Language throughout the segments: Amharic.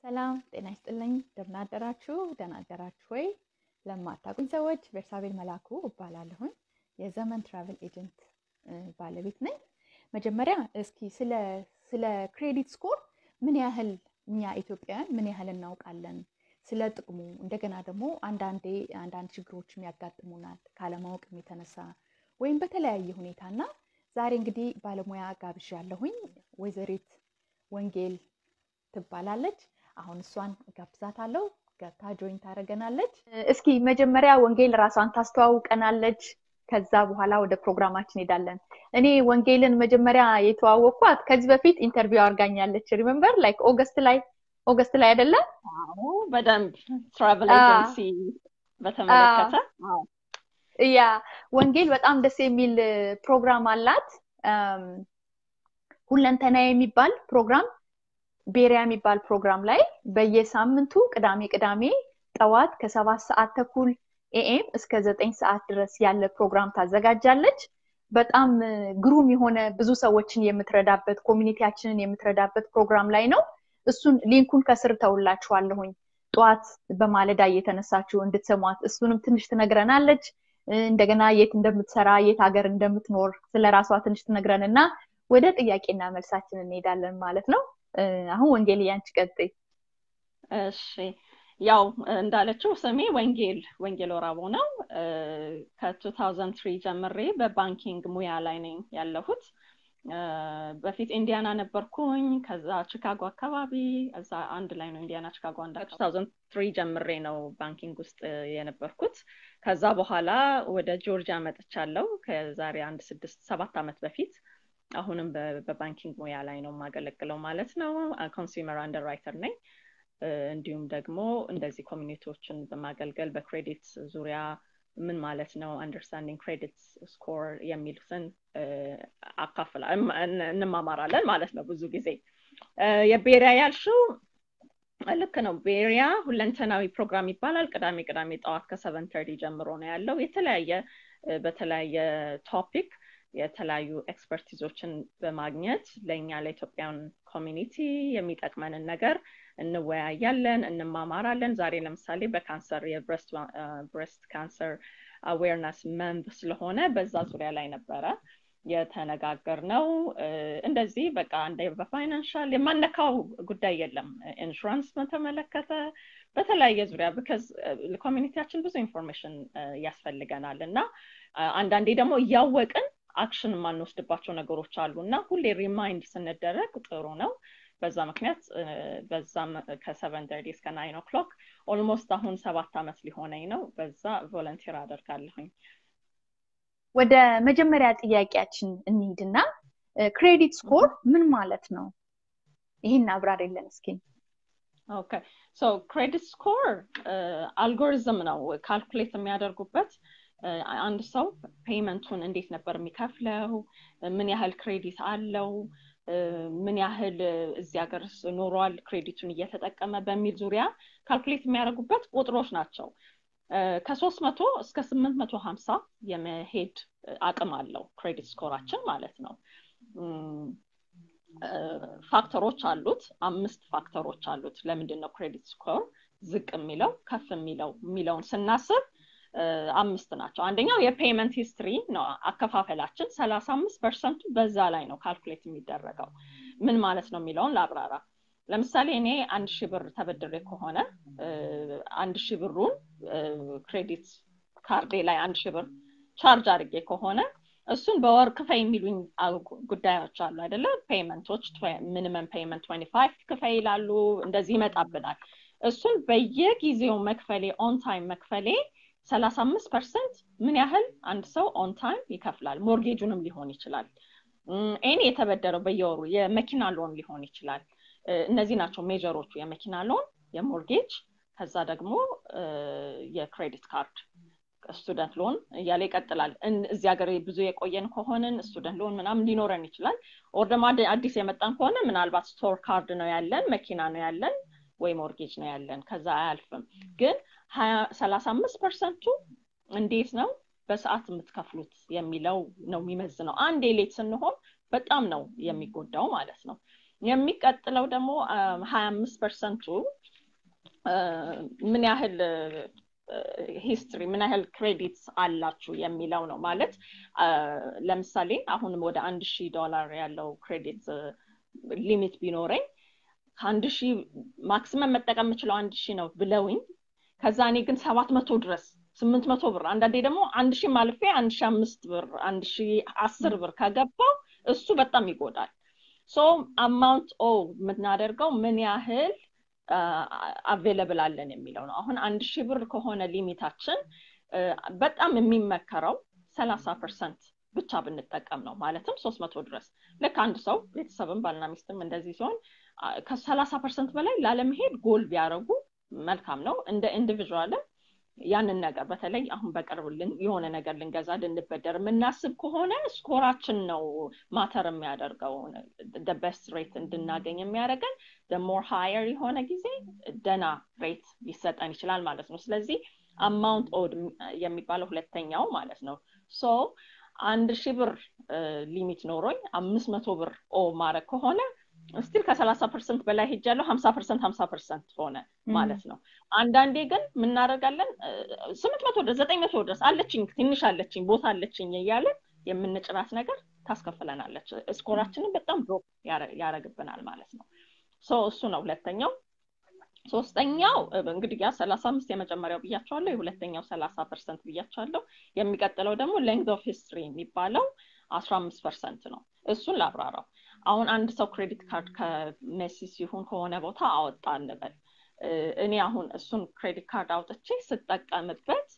ሰላም ጤና ይስጥልኝ። እንደምን አደራችሁ? ደህና አደራችሁ ወይ? ለማታውቁኝ ሰዎች ቤርሳቤል መላኩ እባላለሁኝ። የዘመን ትራቨል ኤጀንት ባለቤት ነኝ። መጀመሪያ እስኪ ስለ ስለ ክሬዲት ስኮር ምን ያህል እኛ ኢትዮጵያውያን ምን ያህል እናውቃለን? ስለ ጥቅሙ እንደገና ደግሞ አንዳንዴ አንዳንድ ችግሮችም ያጋጥሙናል ካለማወቅም የተነሳ ወይም በተለያየ ሁኔታ እና ዛሬ እንግዲህ ባለሙያ ጋብዣለሁኝ። ወይዘሪት ወንጌል ትባላለች። አሁን እሷን ጋብዛታለሁ። ገብታ ጆይን ታደርገናለች። እስኪ መጀመሪያ ወንጌል ራሷን ታስተዋውቀናለች። ከዛ በኋላ ወደ ፕሮግራማችን ሄዳለን። እኔ ወንጌልን መጀመሪያ የተዋወቅኳት ከዚህ በፊት ኢንተርቪው አድርጋኛለች። ሪመምበር ላይክ ኦገስት ላይ ኦገስት ላይ አይደለም? አዎ በደንብ ትራቨል ኤጀንሲ በተመለከተ ያ ወንጌል በጣም ደስ የሚል ፕሮግራም አላት። ሁለንተና የሚባል ፕሮግራም ቤሪያ የሚባል ፕሮግራም ላይ በየሳምንቱ ቅዳሜ ቅዳሜ ጠዋት ከሰባት ሰዓት ተኩል ኤኤም እስከ ዘጠኝ ሰዓት ድረስ ያለ ፕሮግራም ታዘጋጃለች። በጣም ግሩም የሆነ ብዙ ሰዎችን የምትረዳበት ኮሚኒቲያችንን የምትረዳበት ፕሮግራም ላይ ነው። እሱን ሊንኩን ከስር ተውላችኋለሁኝ። ጠዋት በማለዳ እየተነሳችሁ እንድትሰሟት እሱንም ትንሽ ትነግረናለች። እንደገና የት እንደምትሰራ የት ሀገር እንደምትኖር ስለ ራሷ ትንሽ ትነግረን እና ወደ ጥያቄና መልሳችን እንሄዳለን ማለት ነው። አሁን ወንጌል ያንቺ ቀጥይ። እሺ ያው እንዳለችው ስሜ ወንጌል ወንጌል ወራቦ ነው። ከ2003 ጀምሬ በባንኪንግ ሙያ ላይ ነኝ ያለሁት። በፊት ኢንዲያና ነበርኩኝ። ከዛ ቺካጎ አካባቢ እዛ አንድ ላይ ነው ኢንዲያና ቺካጎ አንድ 2003 ጀምሬ ነው ባንኪንግ ውስጥ የነበርኩት። ከዛ በኋላ ወደ ጆርጂያ መጥቻለሁ ከዛሬ አንድ ስድስት ሰባት ዓመት በፊት። አሁንም በባንኪንግ ሙያ ላይ ነው የማገለግለው ማለት ነው። ኮንሱመር አንደርራይተር ነኝ። እንዲሁም ደግሞ እንደዚህ ኮሚኒቲዎችን በማገልገል በክሬዲት ዙሪያ ምን ማለት ነው አንደርስታንዲንግ ክሬዲት ስኮር የሚሉትን አካፍላ እንማማራለን ማለት ነው። ብዙ ጊዜ የቤሪያ ያልሽው ልክ ነው። ቤሪያ ሁለንተናዊ ፕሮግራም ይባላል። ቅዳሜ ቅዳሜ ጠዋት ከሰቨን ተርቲ ጀምሮ ነው ያለው። የተለያየ በተለያየ ቶፒክ የተለያዩ ኤክስፐርቲዞችን በማግኘት ለእኛ ለኢትዮጵያን ኮሚኒቲ የሚጠቅመንን ነገር እንወያያለን፣ እንማማራለን። ዛሬ ለምሳሌ በካንሰር የብሬስት ካንሰር አዌርነስ መንብ ስለሆነ በዛ ዙሪያ ላይ ነበረ የተነጋገር ነው። እንደዚህ በቃ እንደ በፋይናንሻል የማነካው ጉዳይ የለም። ኢንሹራንስ በተመለከተ በተለያየ ዙሪያ ብከዝ ኮሚኒቲያችን ብዙ ኢንፎርሜሽን ያስፈልገናል እና አንዳንዴ ደግሞ እያወቅን አክሽን የማንወስድባቸው ነገሮች አሉ እና ሁሌ ሪማይንድ ስንደረግ ጥሩ ነው። በዛ ምክንያት በዛም ከሰቨን ተርቲ እስከ ናይን ኦክሎክ ኦልሞስት አሁን ሰባት ዓመት ሊሆነኝ ነው። በዛ ቮለንቲር አደርጋለሁኝ። ወደ መጀመሪያ ጥያቄያችን እንሂድና ክሬዲት ስኮር ምን ማለት ነው? ይህን አብራሪልን እስኪ። ኦኬ ሶ ክሬዲት ስኮር አልጎሪዝም ነው ካልኩሌት የሚያደርጉበት አንድ ሰው ፔይመንቱን እንዴት ነበር የሚከፍለው፣ ምን ያህል ክሬዲት አለው፣ ምን ያህል እዚህ ሀገር ኖሯል ክሬዲቱን እየተጠቀመ በሚል ዙሪያ ካልኩሌት የሚያደርጉበት ቁጥሮች ናቸው። ከሶስት መቶ እስከ ስምንት መቶ ሀምሳ የመሄድ አቅም አለው ክሬዲት ስኮራችን ማለት ነው። ፋክተሮች አሉት፣ አምስት ፋክተሮች አሉት። ለምንድን ነው ክሬዲት ስኮር ዝቅ የሚለው ከፍ የሚለው የሚለውን ስናስብ አምስት ናቸው። አንደኛው የፔይመንት ሂስትሪ ነው። አከፋፈላችን ሰላሳ አምስት ፐርሰንቱ በዛ ላይ ነው ካልኩሌት የሚደረገው። ምን ማለት ነው የሚለውን ላብራራ። ለምሳሌ እኔ አንድ ሺህ ብር ተበድሬ ከሆነ አንድ ሺህ ብሩን ክሬዲት ካርዴ ላይ አንድ ሺህ ብር ቻርጅ አድርጌ ከሆነ እሱን በወር ክፈይ የሚሉኝ ጉዳዮች አሉ አይደለ? ፔይመንቶች ሚኒመም ፔይመንት ትዌንቲ ፋይቭ ክፈይ ይላሉ። እንደዚህ ይመጣብናል። እሱን በየጊዜው መክፈሌ ኦን ታይም መክፈሌ ሰላሳ አምስት ፐርሰንት ምን ያህል አንድ ሰው ኦን ታይም ይከፍላል። ሞርጌጁንም ሊሆን ይችላል። ኤኒ የተበደረው በየወሩ የመኪና ሎን ሊሆን ይችላል። እነዚህ ናቸው ሜጀሮቹ፣ የመኪና ሎን፣ የሞርጌጅ ከዛ ደግሞ የክሬዲት ካርድ ስቱደንት ሎን እያለ ይቀጥላል። እዚህ ሀገር ብዙ የቆየን ከሆንን ስቱደንት ሎን ምናምን ሊኖረን ይችላል። ኦር ደግሞ አዲስ የመጣን ከሆነ ምናልባት ስቶር ካርድ ነው ያለን፣ መኪና ነው ያለን ወይ ሞርጌጅ ነው ያለን። ከዛ አያልፍም። ግን ሰላሳ አምስት ፐርሰንቱ እንዴት ነው በሰዓት የምትከፍሉት የሚለው ነው የሚመዝነው። አንድ ሌት ስንሆን በጣም ነው የሚጎዳው ማለት ነው። የሚቀጥለው ደግሞ ሀያ አምስት ፐርሰንቱ ምን ያህል ሂስትሪ ምን ያህል ክሬዲት አላችሁ የሚለው ነው ማለት ለምሳሌ አሁንም ወደ አንድ ሺህ ዶላር ያለው ክሬዲት ሊሚት ቢኖረኝ ከአንድ ሺህ ማክሲመም መጠቀም የምችለው አንድ ሺህ ነው ብለውኝ ከዛ እኔ ግን ሰባት መቶ ድረስ ስምንት መቶ ብር አንዳንዴ ደግሞ አንድ ሺህ ማልፌ አንድ ሺህ አምስት ብር አንድ ሺህ አስር ብር ከገባው እሱ በጣም ይጎዳል ሶ አማውንት ኦ የምናደርገው ምን ያህል አቬለብል አለን የሚለው ነው አሁን አንድ ሺህ ብር ከሆነ ሊሚታችን በጣም የሚመከረው ሰላሳ ፐርሰንት ብቻ ብንጠቀም ነው ማለትም ሶስት መቶ ድረስ ልክ አንድ ሰው ቤተሰብም ባልና ሚስትም እንደዚህ ሲሆን ከሰላሳ ፐርሰንት በላይ ላለመሄድ ጎል ቢያደረጉ መልካም ነው እንደ ኢንዲቪዥዋልም ያንን ነገር በተለይ አሁን በቅርብ የሆነ ነገር ልንገዛ ልንበደር የምናስብ ከሆነ ስኮራችን ነው ማተር የሚያደርገው በስት ሬት እንድናገኝ የሚያደርገን ሞር ሃየር የሆነ ጊዜ ደና ሬት ሊሰጠን ይችላል ማለት ነው ስለዚህ አማውንት ኦድ የሚባለው ሁለተኛው ማለት ነው ሶ አንድ ሺህ ብር ሊሚት ኖሮኝ አምስት መቶ ብር ኦ ማድረግ ከሆነ ስቲል ከሰላሳ ፐርሰንት በላይ ሄጃለሁ ሀምሳ ፐርሰንት ሀምሳ ፐርሰንት ሆነ ማለት ነው አንዳንዴ ግን ምናደርጋለን ስምንት መቶ ድረስ ዘጠኝ መቶ ድረስ አለችኝ ትንሽ አለችኝ ቦታ አለችኝ እያለን የምንጭራት ነገር ታስከፍለናለች ስኮራችንን በጣም ድሮፕ ያደረግብናል ማለት ነው እሱ ነው ሁለተኛው ሶስተኛው እንግዲህ ያ ሰላሳ አምስት የመጀመሪያው ብያቸዋለሁ የሁለተኛው ሰላሳ ፐርሰንት ብያቸዋለሁ የሚቀጥለው ደግሞ ሌንግዝ ኦፍ ሂስትሪ የሚባለው አስራ አምስት ፐርሰንት ነው እሱን ላብራራው አሁን አንድ ሰው ክሬዲት ካርድ ከሜሲ ሲሆን ከሆነ ቦታ አወጣ እንበል እኔ አሁን እሱን ክሬዲት ካርድ አውጥቼ ስጠቀምበት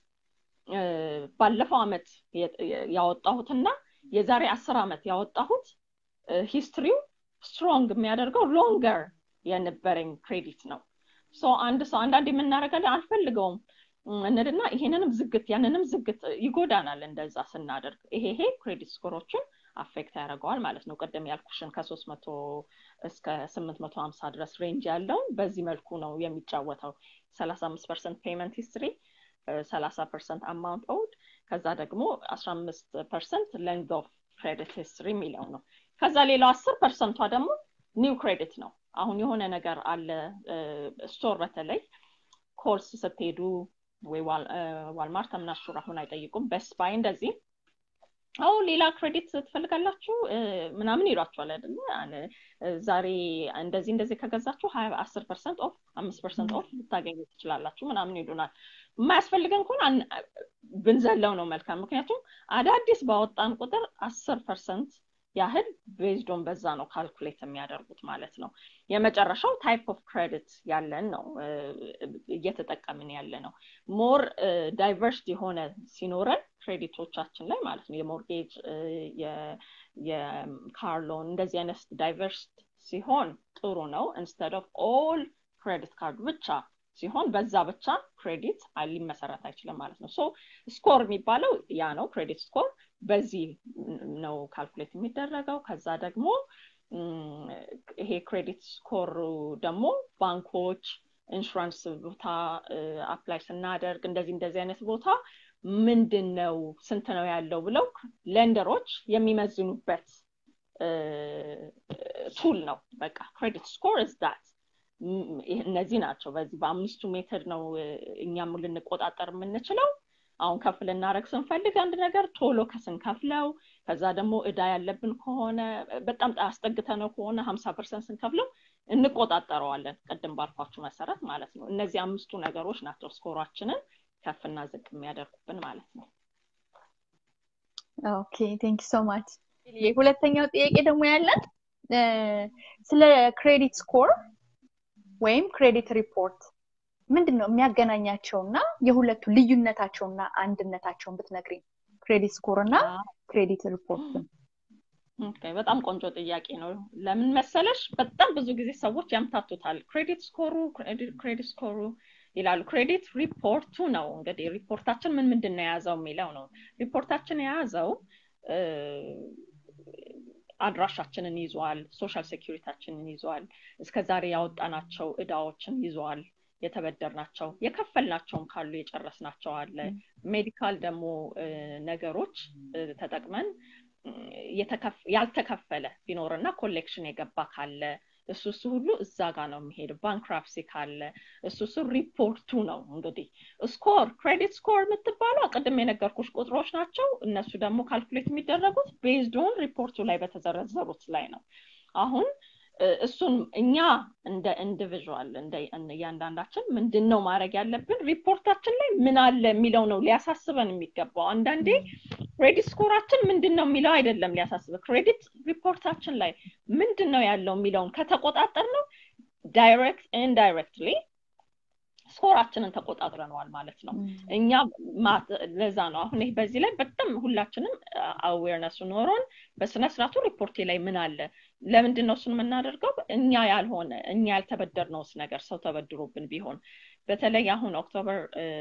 ባለፈው አመት ያወጣሁትና የዛሬ አስር አመት ያወጣሁት ሂስትሪው ስትሮንግ የሚያደርገው ሎንገር የነበረኝ ክሬዲት ነው ሶ አንድ ሰው አንዳንድ የምናደርጋለን አልፈልገውም እንድና ይሄንንም ዝግት ያንንም ዝግት ይጎዳናል እንደዛ ስናደርግ ይሄ ይሄ ክሬዲት ስኮሮችን አፌክት ያደርገዋል ማለት ነው ቅድም ያልኩሽን ከሶስት መቶ እስከ ስምንት መቶ ሀምሳ ድረስ ሬንጅ ያለውን በዚህ መልኩ ነው የሚጫወተው ሰላሳ አምስት ፐርሰንት ፔመንት ሂስትሪ ሰላሳ ፐርሰንት አማውንት ኦውድ ከዛ ደግሞ አስራ አምስት ፐርሰንት ሌንግ ኦፍ ክሬዲት ሂስትሪ የሚለው ነው ከዛ ሌላው አስር ፐርሰንቷ ደግሞ ኒው ክሬዲት ነው አሁን የሆነ ነገር አለ ስቶር በተለይ ኮርስ ስትሄዱ ወይ ዋልማርት ምናሹር አሁን አይጠይቁም በስት ባይ እንደዚህ አው ሌላ ክሬዲት ትፈልጋላችሁ ምናምን ይሏቸዋል አይደለ ዛሬ እንደዚህ እንደዚህ ከገዛችሁ ሀያ አስር ፐርሰንት ኦፍ አምስት ፐርሰንት ኦፍ ልታገኙ ትችላላችሁ ምናምን ይሉናል የማያስፈልገን ከሆነ ብንዘለው ነው መልካም ምክንያቱም አዳዲስ ባወጣን ቁጥር አስር ፐርሰንት ያህል ቤዝዶን በዛ ነው ካልኩሌት የሚያደርጉት ማለት ነው የመጨረሻው ታይፕ ኦፍ ክሬዲት ያለን ነው እየተጠቀምን ያለ ነው ሞር ዳይቨርስድ የሆነ ሲኖረን ክሬዲቶቻችን ላይ ማለት ነው የሞርጌጅ የካር ሎን እንደዚህ አይነት ዳይቨርስድ ሲሆን ጥሩ ነው ኢንስተድ ኦፍ ኦል ክሬዲት ካርድ ብቻ ሲሆን በዛ ብቻ ክሬዲት ሊመሰረት አይችልም ማለት ነው ሶ ስኮር የሚባለው ያ ነው ክሬዲት ስኮር በዚህ ነው ካልኩሌት የሚደረገው ከዛ ደግሞ ይሄ ክሬዲት ስኮር ደግሞ ባንኮች ኢንሹራንስ ቦታ አፕላይ ስናደርግ እንደዚህ እንደዚህ አይነት ቦታ ምንድን ነው ስንት ነው ያለው ብለው ሌንደሮች የሚመዝኑበት ቱል ነው በቃ ክሬዲት ስኮር እስ ዳት እነዚህ ናቸው በዚህ በአምስቱ ሜተድ ነው እኛም ልንቆጣጠር የምንችለው አሁን ከፍ ልናደረግ ስንፈልግ አንድ ነገር ቶሎ ከስንከፍለው ከዛ ደግሞ እዳ ያለብን ከሆነ በጣም አስጠግተ ነው ከሆነ ሀምሳ ፐርሰንት ስንከፍለው እንቆጣጠረዋለን ቅድም ባልኳችሁ መሰረት ማለት ነው እነዚህ አምስቱ ነገሮች ናቸው ስኮራችንን ከፍና ዝቅ የሚያደርጉብን ማለት ነው ኦኬ ቴንክ ሶ ማች ሁለተኛው ጥያቄ ደግሞ ያለን ስለ ክሬዲት ስኮር ወይም ክሬዲት ሪፖርት ምንድን ነው የሚያገናኛቸው እና የሁለቱ ልዩነታቸውና አንድነታቸውን ብትነግሪኝ ክሬዲት ስኮር እና ክሬዲት ሪፖርትን በጣም ቆንጆ ጥያቄ ነው ለምን መሰለሽ በጣም ብዙ ጊዜ ሰዎች ያምታቱታል ክሬዲት ስኮሩ ክሬዲት ስኮሩ ይላሉ ክሬዲት ሪፖርቱ ነው እንግዲህ ሪፖርታችን ምን ምንድን ነው የያዘው የሚለው ነው ሪፖርታችን የያዘው አድራሻችንን ይዟል ሶሻል ሴኪሪታችንን ይዟል እስከ ዛሬ ያወጣናቸው እዳዎችን ይዟል የተበደርናቸው የከፈልናቸውም ካሉ የጨረስናቸው አለ ሜዲካል ደግሞ ነገሮች ተጠቅመን ያልተከፈለ ቢኖርና ኮሌክሽን የገባ ካለ እሱ እሱ ሁሉ እዛ ጋር ነው የሚሄድ ባንክራፕሲ ካለ እሱ እሱ ሪፖርቱ ነው እንግዲህ ስኮር ክሬዲት ስኮር የምትባለው ቅድም የነገርኩሽ ቁጥሮች ናቸው እነሱ ደግሞ ካልኩሌት የሚደረጉት ቤዝዶን ሪፖርቱ ላይ በተዘረዘሩት ላይ ነው አሁን እሱን እኛ እንደ ኢንዲቪዥዋል እንደ እያንዳንዳችን ምንድን ነው ማድረግ ያለብን ሪፖርታችን ላይ ምን አለ የሚለው ነው ሊያሳስበን የሚገባው አንዳንዴ ክሬዲት ስኮራችን ምንድን ነው የሚለው አይደለም ሊያሳስበ ክሬዲት ሪፖርታችን ላይ ምንድን ነው ያለው የሚለውን ከተቆጣጠር ነው ዳይሬክት ኢንዳይሬክትሊ ስኮራችንን ተቆጣጥረነዋል ማለት ነው እኛ ለዛ ነው አሁን ይህ በዚህ ላይ በጣም ሁላችንም አዌርነሱ ኖሮን በስነስርዓቱ ሪፖርቴ ላይ ምን አለ ለምንድን ነው እሱን የምናደርገው እኛ ያልሆነ እኛ ያልተበደርነውስ ነገር ሰው ተበድሮብን ቢሆን በተለይ አሁን ኦክቶበር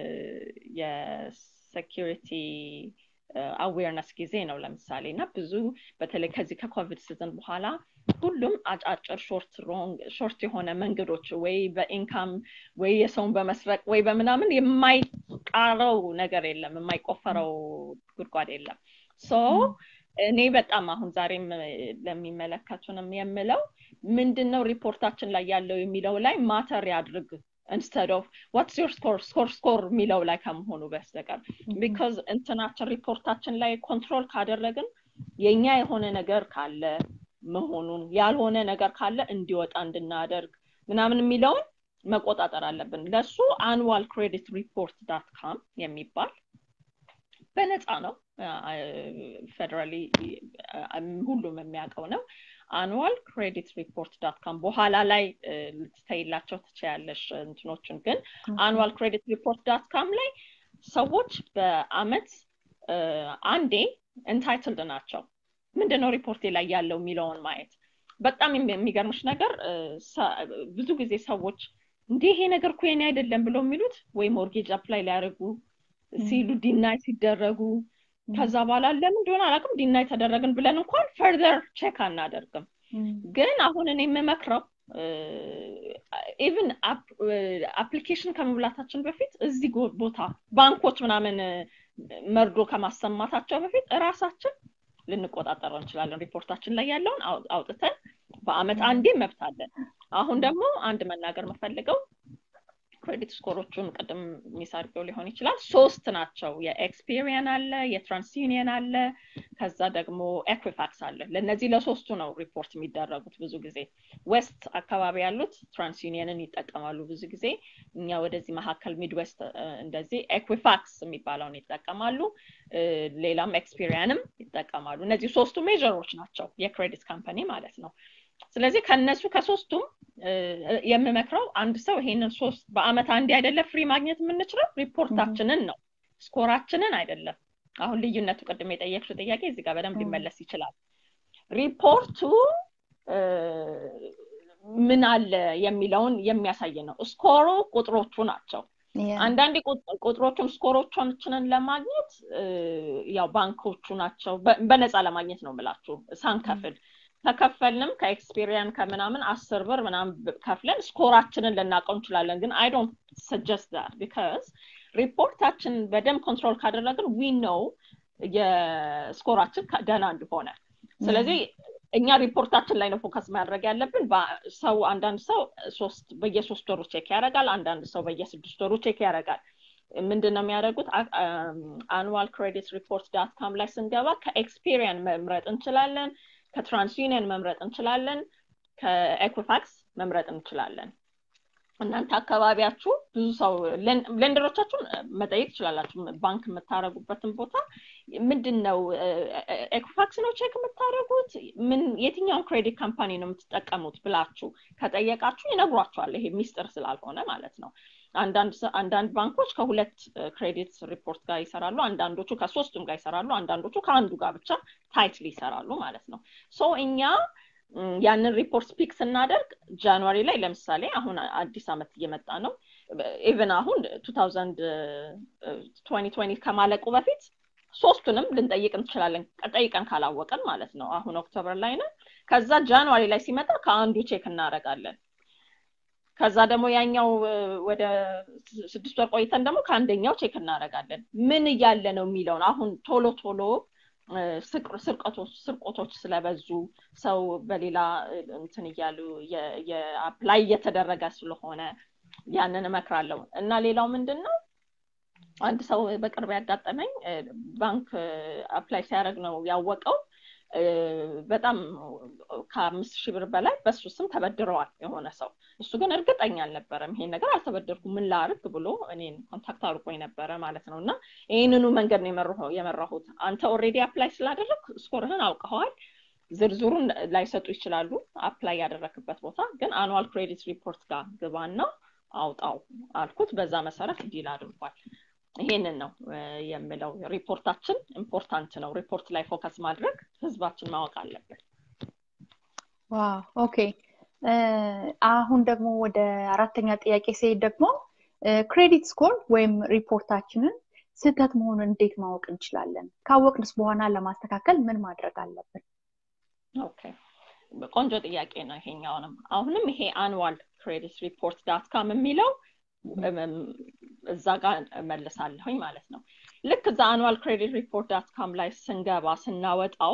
የሴኪሪቲ አዌርነስ ጊዜ ነው ለምሳሌ እና ብዙ በተለይ ከዚህ ከኮቪድ ሲዝን በኋላ ሁሉም አጫጭር ሾርት ሮንግ ሾርት የሆነ መንገዶች ወይ በኢንካም ወይ የሰውን በመስረቅ ወይ በምናምን የማይጣረው ነገር የለም የማይቆፈረው ጉድጓድ የለም ሶ እኔ በጣም አሁን ዛሬም ለሚመለከቱንም የምለው ምንድን ነው ሪፖርታችን ላይ ያለው የሚለው ላይ ማተር ያድርግ ኢንስተድ ኦፍ ዋትስ ዮር ስኮር ስኮር ስኮር የሚለው ላይ ከመሆኑ በስተቀር ቢካዝ እንትናችን ሪፖርታችን ላይ ኮንትሮል ካደረግን የኛ የሆነ ነገር ካለ መሆኑን ያልሆነ ነገር ካለ እንዲወጣ እንድናደርግ ምናምን የሚለውን መቆጣጠር አለብን ለሱ አንዋል ክሬዲት ሪፖርት ዳት ካም የሚባል በነፃ ነው ፌደራሊ ሁሉም የሚያውቀው ነው አኑዋል ክሬዲት ሪፖርት ዳት ካም በኋላ ላይ ልትተይላቸው ትችያለሽ እንትኖችን ግን አኑዋል ክሬዲት ሪፖርት ዳት ካም ላይ ሰዎች በአመት አንዴ ኢንታይትልድ ናቸው ምንድነው ሪፖርቴ ላይ ያለው የሚለውን ማየት በጣም የሚገርምሽ ነገር ብዙ ጊዜ ሰዎች እንዲህ ይሄ ነገር እኮ የኔ አይደለም ብለው የሚሉት ወይ ሞርጌጅ አፕላይ ሊያደርጉ ሲሉ ዲናይ ሲደረጉ ከዛ በኋላ ለምን እንደሆነ አላውቅም ዲናይ ተደረግን ብለን እንኳን ፈርዘር ቼክ አናደርግም ግን አሁን እኔ የምመክረው ኢቭን አፕሊኬሽን ከመብላታችን በፊት እዚህ ቦታ ባንኮች ምናምን መርዶ ከማሰማታቸው በፊት እራሳችን ልንቆጣጠረው እንችላለን ሪፖርታችን ላይ ያለውን አውጥተን በአመት አንዴ መብት አለን አሁን ደግሞ አንድ መናገር የምፈልገው ክሬዲት ስኮሮቹን ቅድም ሚሳርገው ሊሆን ይችላል ሶስት ናቸው የኤክስፔሪየን አለ የትራንስዩኒየን አለ ከዛ ደግሞ ኤኩፋክስ አለ ለእነዚህ ለሶስቱ ነው ሪፖርት የሚደረጉት ብዙ ጊዜ ዌስት አካባቢ ያሉት ትራንስዩኒየንን ይጠቀማሉ ብዙ ጊዜ እኛ ወደዚህ መካከል ሚድዌስት እንደዚህ ኤኩፋክስ የሚባለውን ይጠቀማሉ ሌላም ኤክስፔሪየንም ይጠቀማሉ እነዚህ ሶስቱ ሜጀሮች ናቸው የክሬዲት ካምፓኒ ማለት ነው ስለዚህ ከነሱ ከሶስቱም የምመክረው አንድ ሰው ይሄንን ሶስት በአመት አንዴ አይደለም ፍሪ ማግኘት የምንችለው ሪፖርታችንን ነው ስኮራችንን አይደለም አሁን ልዩነቱ ቅድም የጠየቅሽው ጥያቄ እዚህ ጋር በደንብ ሊመለስ ይችላል ሪፖርቱ ምን አለ የሚለውን የሚያሳይ ነው ስኮሩ ቁጥሮቹ ናቸው አንዳንዴ ቁጥሮቹን ስኮሮቻችንን ለማግኘት ያው ባንኮቹ ናቸው በነፃ ለማግኘት ነው ምላችሁ ሳንከፍል ከከፈልንም ከኤክስፔሪየን ከምናምን አስር ብር ምናምን ከፍለን ስኮራችንን ልናውቀው እንችላለን ግን አይ ዶንት ሰጀስት ዳት ቢካዝ ሪፖርታችን በደንብ ኮንትሮል ካደረግን ዊ ነው የስኮራችን ደህና እንደሆነ ስለዚህ እኛ ሪፖርታችን ላይ ነው ፎከስ ማድረግ ያለብን ሰው አንዳንድ ሰው ሶስት በየሶስት ወሩ ቼክ ያደርጋል አንዳንድ ሰው በየስድስት ወሩ ቼክ ያደርጋል ምንድን ነው የሚያደርጉት አኑዋል ክሬዲት ሪፖርት ዳት ካም ላይ ስንገባ ከኤክስፔሪየን መምረጥ እንችላለን ከትራንስዩኒየን መምረጥ እንችላለን ከኤኩፋክስ መምረጥ እንችላለን እናንተ አካባቢያችሁ ብዙ ሰው ሌንደሮቻችሁን መጠየቅ ትችላላችሁ ባንክ የምታደረጉበትን ቦታ ምንድን ነው ኤኩፋክስ ነው ቼክ የምታደረጉት ምን የትኛውን ክሬዲት ካምፓኒ ነው የምትጠቀሙት ብላችሁ ከጠየቃችሁ ይነግሯቸዋል ይሄ ሚስጥር ስላልሆነ ማለት ነው አንዳንድ ባንኮች ከሁለት ክሬዲት ሪፖርት ጋር ይሰራሉ አንዳንዶቹ ከሶስቱም ጋር ይሰራሉ አንዳንዶቹ ከአንዱ ጋር ብቻ ታይትሊ ይሰራሉ ማለት ነው ሶ እኛ ያንን ሪፖርት ፒክ ስናደርግ ጃንዋሪ ላይ ለምሳሌ አሁን አዲስ አመት እየመጣ ነው ኢቨን አሁን ቱ ከማለቁ በፊት ሶስቱንም ልንጠይቅ እንችላለን ጠይቀን ካላወቀን ማለት ነው አሁን ኦክቶበር ላይ ነው ከዛ ጃንዋሪ ላይ ሲመጣ ከአንዱ ቼክ እናደረጋለን ከዛ ደግሞ ያኛው ወደ ስድስት ወር ቆይተን ደግሞ ከአንደኛው ቼክ እናደረጋለን ምን እያለ ነው የሚለውን አሁን ቶሎ ቶሎ ስርቆቶች ስለበዙ ሰው በሌላ እንትን እያሉ የአፕላይ እየተደረገ ስለሆነ ያንን እመክራለሁ እና ሌላው ምንድን ነው አንድ ሰው በቅርብ ያጋጠመኝ ባንክ አፕላይ ሲያደርግ ነው ያወቀው በጣም ከአምስት ሺህ ብር በላይ በሱ ስም ተበድረዋል የሆነ ሰው እሱ ግን እርግጠኛ አልነበረም ይሄን ነገር አልተበደርኩ ምን ላርግ ብሎ እኔን ኮንታክት አድርጎኝ ነበረ ማለት ነው እና ይህንኑ መንገድ ነው የመራሁት አንተ ኦሬዲ አፕላይ ስላደረግ ስኮርህን አውቀኸዋል ዝርዝሩን ላይሰጡ ይችላሉ አፕላይ ያደረክበት ቦታ ግን አኑዋል ክሬዲት ሪፖርት ጋር ግባና አውጣው አልኩት በዛ መሰረት ዲል አድርጓል ይሄንን ነው የምለው ሪፖርታችን ኢምፖርታንት ነው ሪፖርት ላይ ፎከስ ማድረግ ህዝባችን ማወቅ አለበት ዋው ኦኬ አሁን ደግሞ ወደ አራተኛ ጥያቄ ሲሄድ ደግሞ ክሬዲት ስኮር ወይም ሪፖርታችንን ስህተት መሆኑን እንዴት ማወቅ እንችላለን ካወቅንስ በኋላ ለማስተካከል ምን ማድረግ አለብን ኦኬ ቆንጆ ጥያቄ ነው ይሄኛውንም አሁንም ይሄ አንዋል ክሬዲት ሪፖርት ዳት ካም የሚለው እዛ ጋር እመልሳለሁኝ ማለት ነው ልክ እዛ አኑዋል ክሬዲት ሪፖርት ዳት ካም ላይ ስንገባ ስናወጣው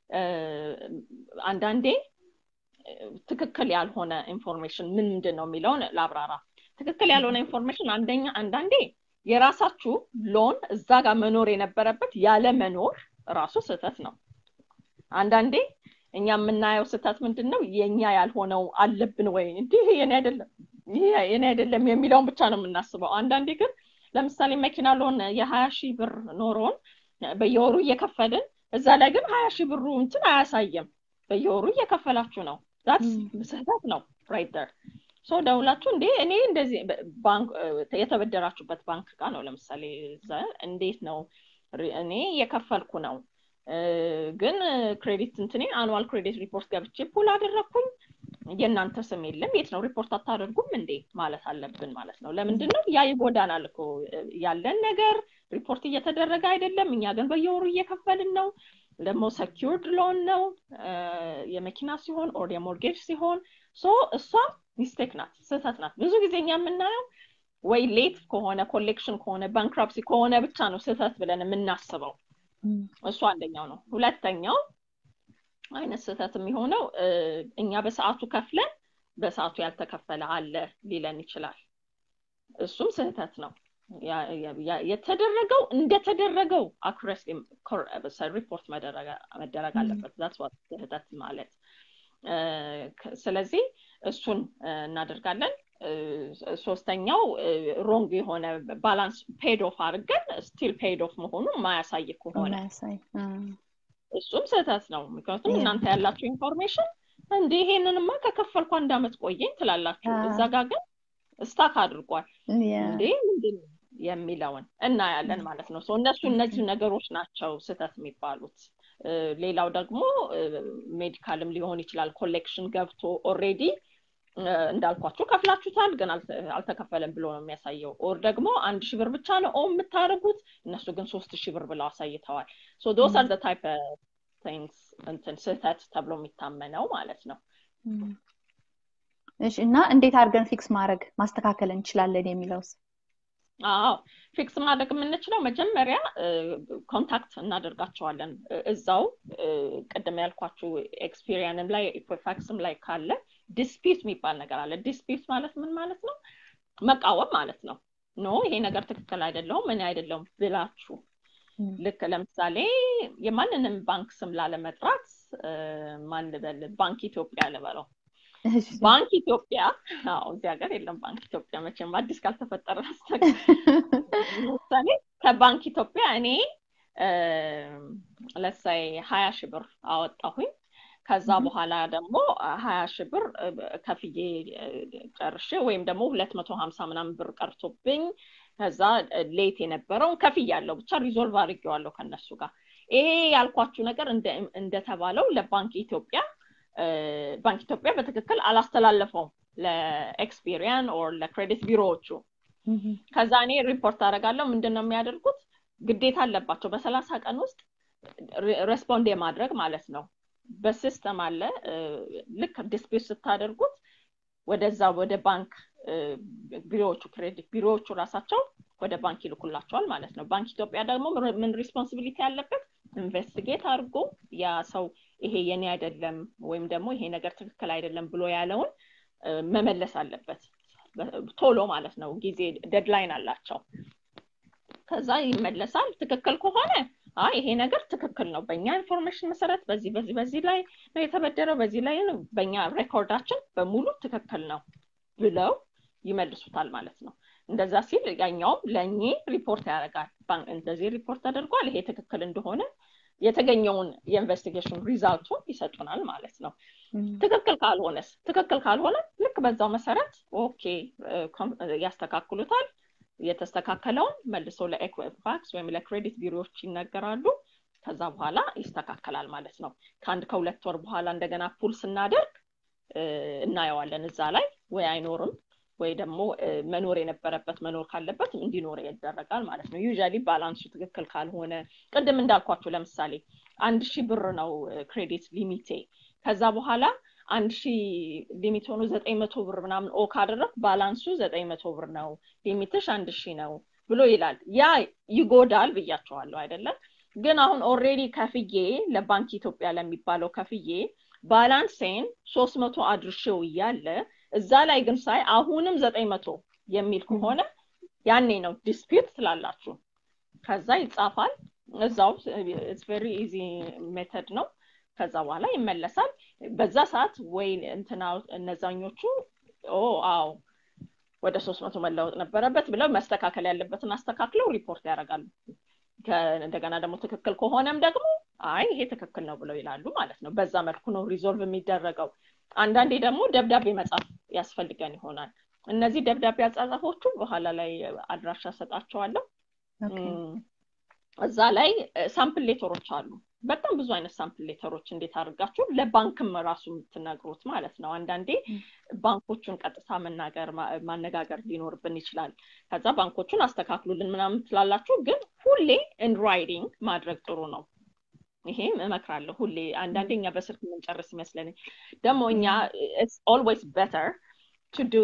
አንዳንዴ ትክክል ያልሆነ ኢንፎርሜሽን ምን ምንድን ነው የሚለውን ላብራራ ትክክል ያልሆነ ኢንፎርሜሽን አንደኛ አንዳንዴ የራሳችሁ ሎን እዛ ጋር መኖር የነበረበት ያለ መኖር ራሱ ስህተት ነው አንዳንዴ እኛ የምናየው ስህተት ምንድን ነው የእኛ ያልሆነው አለብን ወይ እንዲህ የኔ አይደለም የኔ አይደለም የሚለውን ብቻ ነው የምናስበው አንዳንዴ ግን ለምሳሌ መኪና ሎን የሀያ ሺህ ብር ኖሮን በየወሩ እየከፈልን እዛ ላይ ግን ሀያ ሺህ ብሩ እንትን አያሳየም በየወሩ እየከፈላችሁ ነው ስህተት ነው ራይት ደር ሶ ደውላችሁ እንዴ እኔ እንደዚህ ባንክ የተበደራችሁበት ባንክ ጋር ነው ለምሳሌ እንዴት ነው እኔ እየከፈልኩ ነው ግን ክሬዲት እንትኔ አኑዋል ክሬዲት ሪፖርት ገብቼ ፑል አደረግኩኝ የእናንተ ስም የለም የት ነው ሪፖርት አታደርጉም እንዴ ማለት አለብን ማለት ነው ለምንድን ነው ያ ይጎዳናል እኮ ያለን ነገር ሪፖርት እየተደረገ አይደለም እኛ ግን በየወሩ እየከፈልን ነው ደግሞ ሰኪርድ ሎን ነው የመኪና ሲሆን ኦር የሞርጌጅ ሲሆን ሶ እሷ ሚስቴክ ናት ስህተት ናት ብዙ ጊዜ እኛ የምናየው ወይ ሌት ከሆነ ኮሌክሽን ከሆነ ባንክራፕሲ ከሆነ ብቻ ነው ስህተት ብለን የምናስበው እሱ አንደኛው ነው ሁለተኛው አይነት ስህተት የሚሆነው እኛ በሰዓቱ ከፍለን በሰዓቱ ያልተከፈለ አለ ሊለን ይችላል እሱም ስህተት ነው የተደረገው እንደተደረገው አኩረስ ሪፖርት መደረግ አለበት ዛት ስህተት ማለት ስለዚህ እሱን እናደርጋለን ሶስተኛው ሮንግ የሆነ ባላንስ ፔድ ኦፍ አድርገን ስቲል ፔድ ኦፍ መሆኑን ማያሳይ ከሆነ እሱም ስህተት ነው ምክንያቱም እናንተ ያላችሁ ኢንፎርሜሽን እንደ ይሄንንማ ከከፈልኩ አንድ አመት ቆየኝ ትላላችሁ እዛ ጋር ግን ስታክ አድርጓል እንዴ ምንድን የሚለውን እናያለን ማለት ነው እነሱ እነዚህ ነገሮች ናቸው ስህተት የሚባሉት ሌላው ደግሞ ሜዲካልም ሊሆን ይችላል ኮሌክሽን ገብቶ ኦሬዲ እንዳልኳችሁ ከፍላችሁታል ግን አልተከፈለም ብሎ ነው የሚያሳየው ኦር ደግሞ አንድ ሺህ ብር ብቻ ነው ኦ የምታደርጉት እነሱ ግን ሶስት ሺህ ብር ብለው አሳይተዋል ሶ ዶስ አር ታይፕ ቲንግስ እንትን ስህተት ተብሎ የሚታመነው ማለት ነው እሺ እና እንዴት አድርገን ፊክስ ማድረግ ማስተካከል እንችላለን የሚለውስ አዎ ፊክስ ማድረግ የምንችለው መጀመሪያ ኮንታክት እናደርጋቸዋለን እዛው ቅድም ያልኳችሁ ኤክስፒሪየንም ላይ ኢኮፋክስም ላይ ካለ ዲስፒት የሚባል ነገር አለ ዲስፒት ማለት ምን ማለት ነው መቃወም ማለት ነው ኖ ይሄ ነገር ትክክል አይደለውም እኔ አይደለውም ብላችሁ ልክ ለምሳሌ የማንንም ባንክ ስም ላለመጥራት ማን ልበል ባንክ ኢትዮጵያ ልበለው ባንክ ኢትዮጵያ አዎ እዚህ ሀገር የለም ባንክ ኢትዮጵያ መቼም አዲስ ካልተፈጠረ ለምሳሌ ከባንክ ኢትዮጵያ እኔ ለሳይ ሀያ ሺህ ብር አወጣሁኝ ከዛ በኋላ ደግሞ ሀያ ሺህ ብር ከፍዬ ጨርሼ ወይም ደግሞ ሁለት መቶ ሀምሳ ምናምን ብር ቀርቶብኝ ከዛ ሌት የነበረውን ከፍያለሁ ብቻ ሪዞልቭ አድርጌዋለሁ ከነሱ ጋር ይሄ ያልኳችሁ ነገር እንደተባለው ለባንክ ኢትዮጵያ ባንክ ኢትዮጵያ በትክክል አላስተላለፈውም ለኤክስፒሪያን ኦር ለክሬዲት ቢሮዎቹ ከዛ እኔ ሪፖርት አደርጋለሁ ምንድን ነው የሚያደርጉት ግዴታ አለባቸው በሰላሳ ቀን ውስጥ ሬስፖንድ የማድረግ ማለት ነው በሲስተም አለ ልክ ዲስፒት ስታደርጉት ወደዛ ወደ ባንክ ቢሮዎቹ ክሬዲት ቢሮዎቹ ራሳቸው ወደ ባንክ ይልኩላቸዋል ማለት ነው ባንክ ኢትዮጵያ ደግሞ ምን ሪስፖንሲቢሊቲ ያለበት ኢንቨስቲጌት አድርጎ ያ ሰው ይሄ የኔ አይደለም ወይም ደግሞ ይሄ ነገር ትክክል አይደለም ብሎ ያለውን መመለስ አለበት ቶሎ ማለት ነው ጊዜ ደድላይን አላቸው ከዛ ይመለሳል ትክክል ከሆነ አይ ይሄ ነገር ትክክል ነው በእኛ ኢንፎርሜሽን መሰረት በዚህ በዚህ በዚህ ላይ ነው የተበደረው በዚህ ላይ በእኛ ሬኮርዳችን በሙሉ ትክክል ነው ብለው ይመልሱታል ማለት ነው እንደዛ ሲል ያኛውም ለእኔ ሪፖርት ያደርጋል እንደዚህ ሪፖርት ተደርጓል ይሄ ትክክል እንደሆነ የተገኘውን የኢንቨስቲጌሽን ሪዛልቱን ይሰጡናል ማለት ነው ትክክል ካልሆነስ ትክክል ካልሆነ ልክ በዛው መሰረት ኦኬ ያስተካክሉታል የተስተካከለውን መልሶ ለኤኩፋክስ ወይም ለክሬዲት ቢሮዎች ይነገራሉ ከዛ በኋላ ይስተካከላል ማለት ነው ከአንድ ከሁለት ወር በኋላ እንደገና ፑል ስናደርግ እናየዋለን እዛ ላይ ወይ አይኖርም ወይ ደግሞ መኖር የነበረበት መኖር ካለበት እንዲኖር ይደረጋል ማለት ነው ዩዥሊ ባላንሱ ትክክል ካልሆነ ቅድም እንዳልኳቸው ለምሳሌ አንድ ሺህ ብር ነው ክሬዲት ሊሚቴ ከዛ በኋላ አንድ ሺህ ሊሚት ሆኖ ዘጠኝ መቶ ብር ምናምን ኦ ካደረግ ባላንሱ ዘጠኝ መቶ ብር ነው ሊሚትሽ አንድ ሺህ ነው ብሎ ይላል ያ ይጎዳል ብያቸዋለሁ አይደለም ግን አሁን ኦሬዲ ከፍዬ ለባንክ ኢትዮጵያ ለሚባለው ከፍዬ ባላንሴን ሶስት መቶ አድርሼው እያለ እዛ ላይ ግን ሳይ አሁንም ዘጠኝ መቶ የሚል ከሆነ ያኔ ነው ዲስፒት ትላላችሁ ከዛ ይጻፋል እዛው ቨሪ ኢዚ ሜተድ ነው ከዛ በኋላ ይመለሳል በዛ ሰዓት ወይ እንትና እነዛኞቹ ኦ አዎ ወደ ሶስት መቶ መለወጥ ነበረበት ብለው መስተካከል ያለበትን አስተካክለው ሪፖርት ያደርጋሉ እንደገና ደግሞ ትክክል ከሆነም ደግሞ አይ ይሄ ትክክል ነው ብለው ይላሉ ማለት ነው በዛ መልኩ ነው ሪዞልቭ የሚደረገው አንዳንዴ ደግሞ ደብዳቤ መጻፍ ያስፈልገን ይሆናል እነዚህ ደብዳቤ አጻጻፎቹ በኋላ ላይ አድራሻ ሰጣቸዋለሁ እዛ ላይ ሳምፕል ሌተሮች አሉ በጣም ብዙ አይነት ሳምፕል ሌተሮች እንዴት አድርጋችሁ ለባንክም ራሱ የምትነግሩት ማለት ነው አንዳንዴ ባንኮቹን ቀጥታ መናገር ማነጋገር ሊኖርብን ይችላል ከዛ ባንኮቹን አስተካክሉልን ምናምን ትላላችሁ ግን ሁሌ ኢን ራይዲንግ ማድረግ ጥሩ ነው ይሄም እመክራለሁ ሁሌ አንዳንዴ እኛ በስልክ የምንጨርስ ይመስለን ደግሞ እኛ ኦልዌይስ ቤተር ቱ ዱ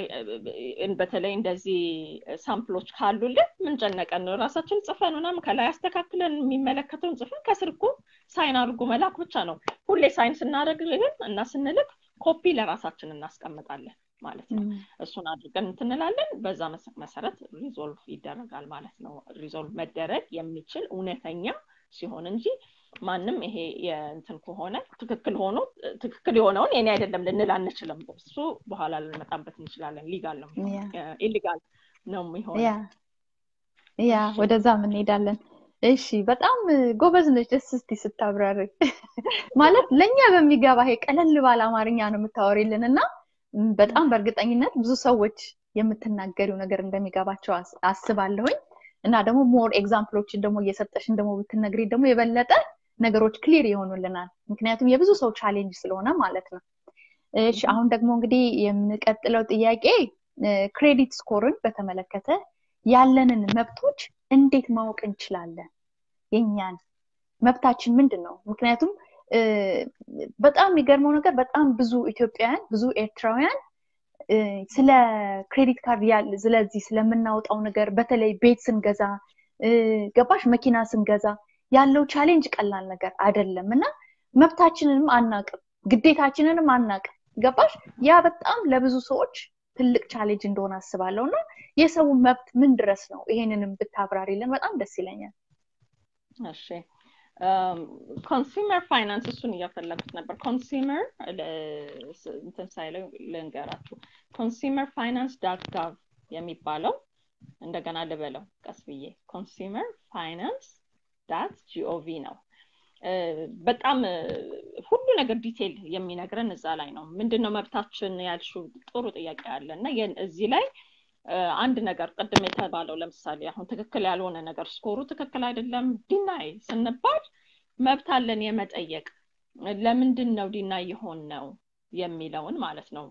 በተለይ እንደዚህ ሳምፕሎች ካሉልን ምንጨነቀን ነው ራሳችን ጽፈን ምናምን ከላይ አስተካክለን የሚመለከተውን ጽፈን ከስር እኮ ሳይን አድርጎ መላክ ብቻ ነው ሁሌ ሳይን ስናደርግ ግን እና ስንልክ ኮፒ ለራሳችን እናስቀምጣለን ማለት ነው እሱን አድርገን እንትንላለን በዛ መሰረት ሪዞልቭ ይደረጋል ማለት ነው ሪዞልቭ መደረግ የሚችል እውነተኛ ሲሆን እንጂ ማንም ይሄ የእንትን ከሆነ ትክክል ሆኖ ትክክል የሆነውን የኔ አይደለም ልንል አንችልም እሱ በኋላ ልንመጣበት እንችላለን ሊጋል ነው ኢሊጋል ነው የሚሆነው ያ ወደዛም እንሄዳለን እሺ በጣም ጎበዝ ነች ደስ እስቲ ስታብራሪ ማለት ለእኛ በሚገባ ይሄ ቀለል ባለ አማርኛ ነው የምታወሪልን እና በጣም በእርግጠኝነት ብዙ ሰዎች የምትናገሪው ነገር እንደሚገባቸው አስባለሁኝ እና ደግሞ ሞር ኤግዛምፕሎችን ደግሞ እየሰጠሽን ደግሞ ብትነግሪ ደግሞ የበለጠ ነገሮች ክሊር ይሆኑልናል ምክንያቱም የብዙ ሰው ቻሌንጅ ስለሆነ ማለት ነው እሺ አሁን ደግሞ እንግዲህ የምንቀጥለው ጥያቄ ክሬዲት ስኮርን በተመለከተ ያለንን መብቶች እንዴት ማወቅ እንችላለን የኛን መብታችን ምንድን ነው ምክንያቱም በጣም የሚገርመው ነገር በጣም ብዙ ኢትዮጵያውያን ብዙ ኤርትራውያን ስለ ክሬዲት ካርድ ስለዚህ ስለምናወጣው ነገር በተለይ ቤት ስንገዛ ገባሽ መኪና ስንገዛ ያለው ቻሌንጅ ቀላል ነገር አይደለም እና መብታችንንም አናቅም ግዴታችንንም አናቅም ገባሽ ያ በጣም ለብዙ ሰዎች ትልቅ ቻሌንጅ እንደሆነ አስባለሁ እና የሰው መብት ምን ድረስ ነው ይሄንንም ብታብራሪልን በጣም ደስ ይለኛል እሺ ኮንሱመር ፋይናንስ እሱን እያፈለጉት ነበር ኮንሱመር እንትን ሳይለው ልንገራችሁ ኮንሱመር ፋይናንስ ዳት ጋቭ የሚባለው እንደገና ልበለው ቀስ ብዬ ኮንሱመር ፋይናንስ ዳት ጂኦቪ ነው በጣም ሁሉ ነገር ዲቴል የሚነግረን እዛ ላይ ነው ምንድነው መብታችን ያልሹ ጥሩ ጥያቄ አለ እና እዚህ ላይ አንድ ነገር ቅድም የተባለው ለምሳሌ አሁን ትክክል ያልሆነ ነገር ስኮሩ ትክክል አይደለም ዲናይ ስንባል መብት አለን የመጠየቅ ለምንድን ነው ዲናይ የሆን ነው የሚለውን ማለት ነው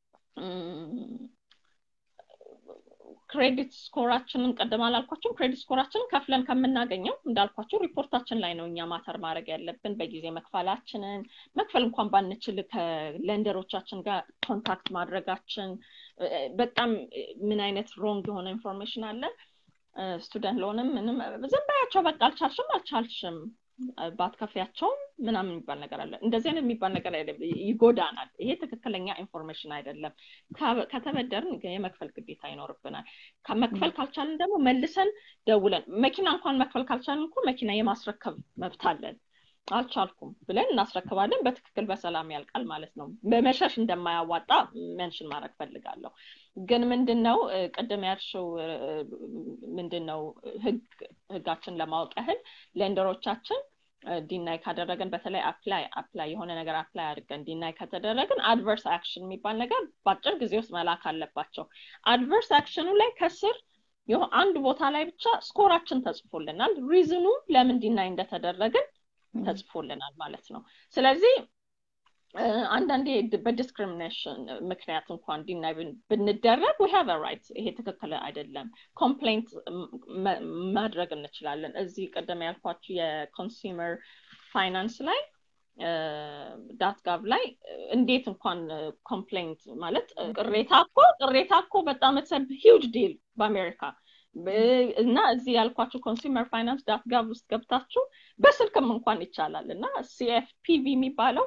ክሬዲት ስኮራችንን ቀደም አላልኳቸው ክሬዲት ስኮራችንን ከፍለን ከምናገኘው እንዳልኳቸው ሪፖርታችን ላይ ነው እኛ ማተር ማድረግ ያለብን በጊዜ መክፈላችንን መክፈል እንኳን ባንችል ከለንደሮቻችን ጋር ኮንታክት ማድረጋችን በጣም ምን አይነት ሮንግ የሆነ ኢንፎርሜሽን አለ ስቱደንት ለሆንም ምንም ዝም በያቸው በቃ አልቻልሽም አልቻልሽም ባትከፍያቸውም ምናምን የሚባል ነገር አለ እንደዚህ አይነት የሚባል ነገር አይደለም ይጎዳናል ይሄ ትክክለኛ ኢንፎርሜሽን አይደለም ከተበደርን የመክፈል ግዴታ ይኖርብናል መክፈል ካልቻልን ደግሞ መልሰን ደውለን መኪና እንኳን መክፈል ካልቻልን እኮ መኪና የማስረከብ መብት አለን አልቻልኩም ብለን እናስረክባለን በትክክል በሰላም ያልቃል ማለት ነው በመሸሽ እንደማያዋጣ መንሽን ማድረግ ፈልጋለሁ ግን ምንድን ነው ቅድም ያልሽው ምንድን ነው ህጋችን ለማወቅ ያህል ሌንደሮቻችን ዲናይ ካደረገን በተለይ አፕላይ አፕላይ የሆነ ነገር አፕላይ አድርገን ዲናይ ከተደረግን አድቨርስ አክሽን የሚባል ነገር በአጭር ጊዜ ውስጥ መላክ አለባቸው አድቨርስ አክሽኑ ላይ ከስር አንድ ቦታ ላይ ብቻ ስኮራችን ተጽፎልናል ሪዝኑ ለምን ዲናይ እንደተደረግን ተጽፎልናል ማለት ነው ስለዚህ አንዳንዴ በዲስክሪሚኔሽን ምክንያት እንኳን ዲናይ ብንደረግ ዊ ሃቭ ራይት ይሄ ትክክል አይደለም ኮምፕሌንት ማድረግ እንችላለን እዚህ ቅድም ያልኳችሁ የኮንሱመር ፋይናንስ ላይ ዳት ጋቭ ላይ እንዴት እንኳን ኮምፕሌንት ማለት ቅሬታ እኮ ቅሬታ እኮ በጣም ሂውጅ ዲል በአሜሪካ እና እዚህ ያልኳችሁ ኮንሱመር ፋይናንስ ዳት ጋቭ ውስጥ ገብታችሁ በስልክም እንኳን ይቻላል እና ሲኤፍፒቪ የሚባለው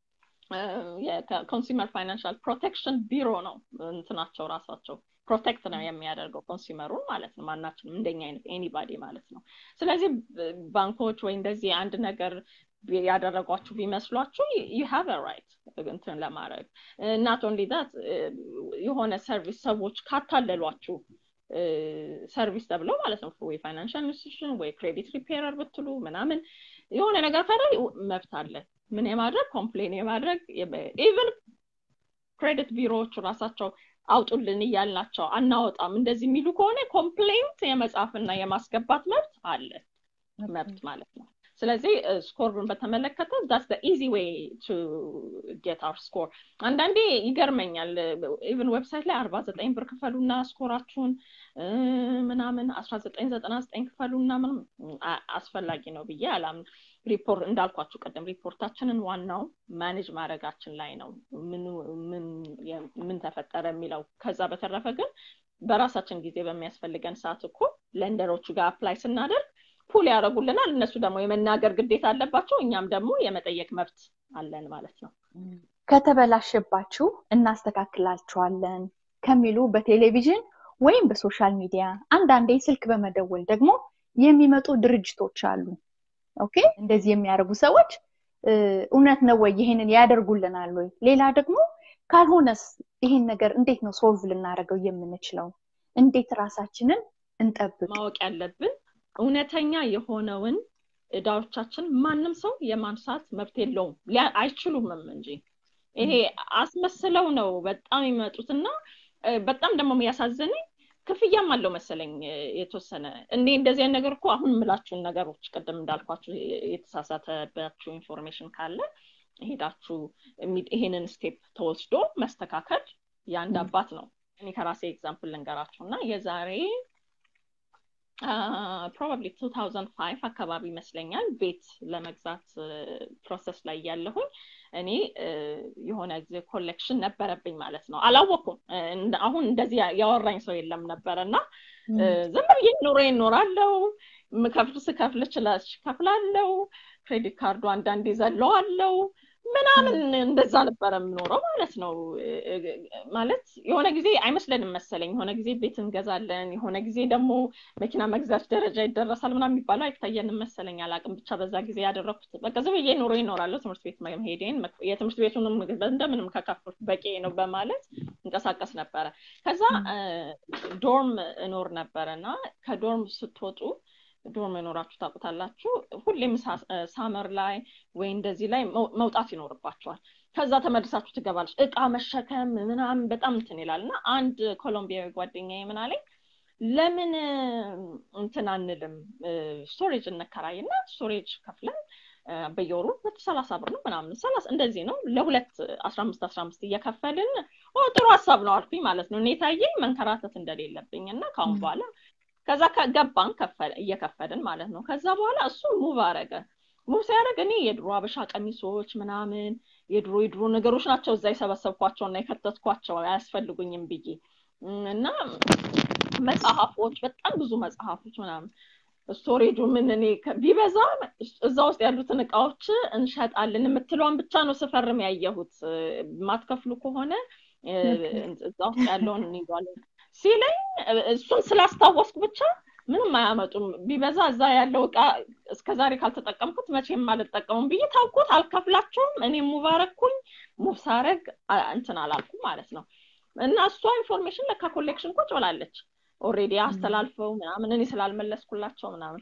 የኮንሱመር ፋይናንሻል ፕሮቴክሽን ቢሮ ነው እንትናቸው ራሳቸው ፕሮቴክት ነው የሚያደርገው ኮንሱመሩን ማለት ነው ማናችንም እንደኛ አይነት ኤኒባዲ ማለት ነው ስለዚህ ባንኮች ወይ እንደዚህ አንድ ነገር ያደረጓችሁ ቢመስሏችሁ ዩ ሃቭ ራይት እንትን ለማድረግ ናት ኦንሊ ዳት የሆነ ሰርቪስ ሰዎች ካታለሏችሁ ሰርቪስ ተብለው ማለት ነው ወይ ፋይናንሻል ኢንስቲቱሽን ወይ ክሬዲት ሪፔረር ብትሉ ምናምን የሆነ ነገር ካለ መብት አለ ምን የማድረግ ኮምፕሌን የማድረግ ኢቨን ክሬዲት ቢሮዎቹ ራሳቸው አውጡልን እያልናቸው አናወጣም እንደዚህ የሚሉ ከሆነ ኮምፕሌንት የመጻፍና የማስገባት መብት አለ መብት ማለት ነው ስለዚህ ስኮርን በተመለከተ ዳስ ኢዚ ዌይ ቱ ጌት አር ስኮር አንዳንዴ ይገርመኛል ኢቨን ዌብሳይት ላይ አርባ ዘጠኝ ብር ክፈሉና ስኮራችሁን ምናምን አስራ ዘጠኝ ዘጠና ዘጠኝ ክፈሉና ምንም አስፈላጊ ነው ብዬ አላምን ሪፖርት እንዳልኳችሁ ቀደም ሪፖርታችንን ዋናው ማኔጅ ማድረጋችን ላይ ነው ምን ተፈጠረ የሚለው ከዛ በተረፈ ግን በራሳችን ጊዜ በሚያስፈልገን ሰዓት እኮ ለንደሮቹ ጋር አፕላይ ስናደርግ ፑል ያደረጉልናል እነሱ ደግሞ የመናገር ግዴታ አለባቸው እኛም ደግሞ የመጠየቅ መብት አለን ማለት ነው ከተበላሸባችሁ እናስተካክላችኋለን ከሚሉ በቴሌቪዥን ወይም በሶሻል ሚዲያ አንዳንዴ ስልክ በመደወል ደግሞ የሚመጡ ድርጅቶች አሉ ኦኬ እንደዚህ የሚያደርጉ ሰዎች እውነት ነው ወይ ይሄንን ያደርጉልናል ወይ ሌላ ደግሞ ካልሆነስ ይሄን ነገር እንዴት ነው ሶልቭ ልናደርገው የምንችለው እንዴት ራሳችንን እንጠብቅ ማወቅ ያለብን እውነተኛ የሆነውን እዳዎቻችን ማንም ሰው የማንሳት መብት የለውም አይችሉምም እንጂ ይሄ አስመስለው ነው በጣም የሚመጡትና በጣም ደግሞ የሚያሳዝነኝ ክፍያም አለው መሰለኝ የተወሰነ እኔ እንደዚህ አይነት ነገር እኮ አሁን የምላችሁን ነገሮች ቅድም እንዳልኳችሁ የተሳሳተባችሁ ኢንፎርሜሽን ካለ ሄዳችሁ ይሄንን ስቴፕ ተወስዶ መስተካከል የአንድ አባት ነው እኔ ከራሴ ኤግዛምፕል ልንገራችሁ እና የዛሬ ፕሮባብሊ 2005 አካባቢ ይመስለኛል ቤት ለመግዛት ፕሮሰስ ላይ ያለሁኝ እኔ የሆነ ጊዜ ኮሌክሽን ነበረብኝ ማለት ነው አላወኩም አሁን እንደዚህ ያወራኝ ሰው የለም ነበረ እና ዝም ብዬ ኑሮ ይኖራለው ምከፍል ስከፍል ችላች ከፍላለው ክሬዲት ካርዱ አንዳንዴ ዘለዋለው ምናምን እንደዛ ነበረ የምኖረው ማለት ነው ማለት የሆነ ጊዜ አይመስለንም መሰለኝ የሆነ ጊዜ ቤት እንገዛለን የሆነ ጊዜ ደግሞ መኪና መግዛት ደረጃ ይደረሳል ምናምን የሚባለው አይታየንም መሰለኝ አላቅም ብቻ በዛ ጊዜ ያደረግኩት በቃ ዝም ብዬ ኑሮ ይኖራለሁ ትምህርት ቤት መሄዴን የትምህርት ቤቱንም እንደምንም ከከፍኩት በቂ ነው በማለት እንቀሳቀስ ነበረ ከዛ ዶርም እኖር ነበረ እና ከዶርም ስትወጡ ዶርም መኖራችሁ ታውቁታላችሁ ሁሌም ሳመር ላይ ወይ እንደዚህ ላይ መውጣት ይኖርባቸዋል ከዛ ተመልሳችሁ ትገባለች እቃ መሸከም ምናምን በጣም እንትን ይላል እና አንድ ኮሎምቢያዊ ጓደኛ ምን አለኝ ለምን እንትን አንልም ስቶሬጅ እንከራይና ስቶሬጅ ከፍለን በየወሩ መቶ ሰላሳ ብር ነው ምናምን ሰላሳ እንደዚህ ነው ለሁለት አስራ አምስት አስራ አምስት እየከፈልን ጥሩ ሀሳብ ነው አልኩኝ ማለት ነው እኔ ታየኝ መንከራተት እንደሌለብኝ እና ከአሁን በኋላ ከዛ ገባን እየከፈልን ማለት ነው ከዛ በኋላ እሱ ሙቭ አረገ ሙቭ ሲያደረግ እኔ የድሮ አበሻ ቀሚሶች ምናምን የድሮ የድሮ ነገሮች ናቸው እዛ የሰበሰብኳቸው እና የከተትኳቸው አያስፈልጉኝም ብዬ እና መጽሐፎች በጣም ብዙ መጽሐፎች ምናምን ስቶሬጁ ምን እኔ ቢበዛ እዛ ውስጥ ያሉትን እቃዎች እንሸጣለን የምትለዋን ብቻ ነው ስፈርም ያየሁት ማትከፍሉ ከሆነ እዛ ውስጥ ያለውን እንይዟለን ሲለኝ እሱን ስላስታወስኩ ብቻ ምንም አያመጡም ቢበዛ እዛ ያለው እቃ እስከዛሬ ካልተጠቀምኩት መቼም አልጠቀሙም ብዬ ታውቁት አልከፍላቸውም እኔ ሙባረኩኝ ሙቭ ሳረግ እንትን አላልኩም ማለት ነው እና እሷ ኢንፎርሜሽን ለካ ኮሌክሽን ቁጭ ብላለች ኦሬዲ አስተላልፈው ምናምን እኔ ስላልመለስኩላቸው ምናምን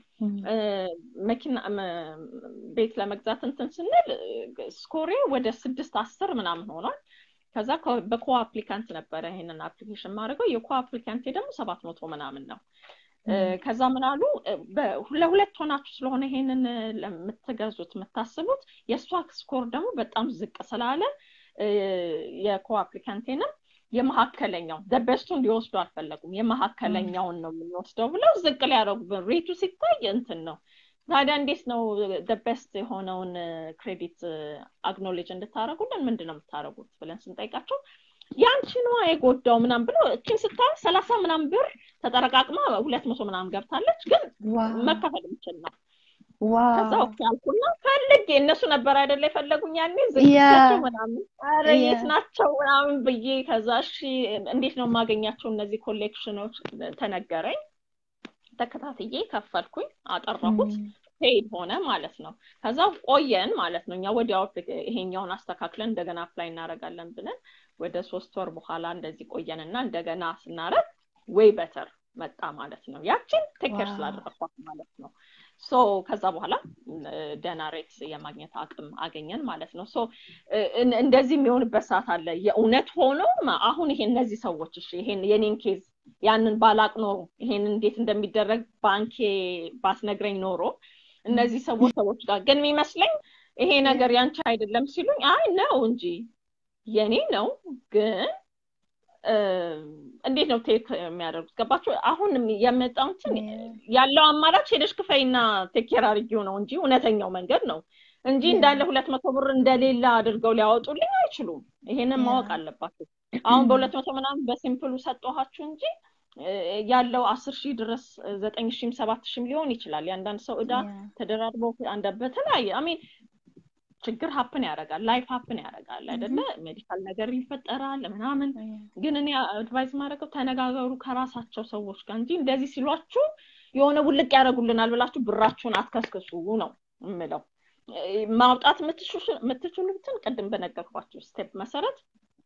መኪና ቤት ለመግዛት እንትን ስንል ስኮሬ ወደ ስድስት አስር ምናምን ሆኗል ከዛ በኮ አፕሊካንት ነበረ ይሄንን አፕሊኬሽን ማድረገው የኮ አፕሊካንቴ ደግሞ ሰባት መቶ ምናምን ነው ከዛ ምን አሉ ለሁለት ሆናችሁ ስለሆነ ይሄንን ለምትገዙት የምታስቡት የእሷ ስኮር ደግሞ በጣም ዝቅ ስላለ የኮ አፕሊካንቴንም የመካከለኛው ደበስቱን ሊወስዱ አልፈለጉም የመካከለኛውን ነው የምንወስደው ብለው ዝቅ ሊያደረጉብን ሬቱ ሲታይ እንትን ነው ታዲያ እንዴት ነው ደበስት የሆነውን ክሬዲት አግኖሌጅ እንድታደረጉልን ምንድን ነው የምታደረጉት ብለን ስንጠይቃቸው ያንቺ ነዋ የጎዳው ምናም ብሎ እችን ስታይ ሰላሳ ምናም ብር ተጠረቃቅማ ሁለት መቶ ምናም ገብታለች ግን መከፈል የምችል ነው ከዛ ኦኬ አልኩና ፈልጌ እነሱ ነበር አይደለ የፈለጉኝ ያኔ ዝግቸው ምናምን ኧረ የት ናቸው ምናምን ብዬ ከዛ እሺ እንዴት ነው የማገኛቸው እነዚህ ኮሌክሽኖች ተነገረኝ ተከታትዬ ከፈልኩኝ አጠራሁት ፔድ ሆነ ማለት ነው ከዛ ቆየን ማለት ነው እኛ ወዲያው ይሄኛውን አስተካክለን እንደገና አፕላይ እናደረጋለን ብለን ወደ ሶስት ወር በኋላ እንደዚህ ቆየን እና እንደገና ስናረግ ወይ በተር መጣ ማለት ነው ያችን ቴክር ስላደረኳት ማለት ነው ሶ ከዛ በኋላ ደና ሬት የማግኘት አቅም አገኘን ማለት ነው ሶ እንደዚህ የሚሆንበት ሰዓት አለ የእውነት ሆኖ አሁን ይሄ እነዚህ ሰዎች እሺ ይሄን የኔን ኬዝ ያንን ባላቅ ኖሮ ይሄን እንዴት እንደሚደረግ ባንኬ ባስነግረኝ ኖሮ እነዚህ ሰዎች ሰዎች ጋር ግን የሚመስለኝ ይሄ ነገር ያንቺ አይደለም ሲሉኝ አይ ነው እንጂ የኔ ነው ግን እንዴት ነው ቴክ የሚያደርጉት ገባችሁ አሁን የመጣውትን ያለው አማራጭ ሄደሽ ክፈይና ቴኬር አድርጊው ነው እንጂ እውነተኛው መንገድ ነው እንጂ እንዳለ ሁለት መቶ ብር እንደሌላ አድርገው ሊያወጡልኝ አይችሉም ይሄንን ማወቅ አለባቸው አሁን በሁለት መቶ ምናምን በሲምፕሉ ሰጠኋችሁ እንጂ ያለው አስር ሺህ ድረስ ዘጠኝ ሺህም ሰባት ሺህም ሊሆን ይችላል የአንዳንድ ሰው እዳ ተደራርቦ በተለያየ አሜን ችግር ሀፕን ያደርጋል ላይፍ ሀፕን ያደርጋል አይደለ ሜዲካል ነገር ይፈጠራል ምናምን ግን እኔ አድቫይዝ ማድረገው ተነጋገሩ ከራሳቸው ሰዎች ጋር እንጂ እንደዚህ ሲሏችሁ የሆነ ውልቅ ያደረጉልናል ብላችሁ ብራችሁን አትከስክሱ ነው የምለው ማውጣት የምትችሉትን ቅድም በነገርኳችሁ ስቴፕ መሰረት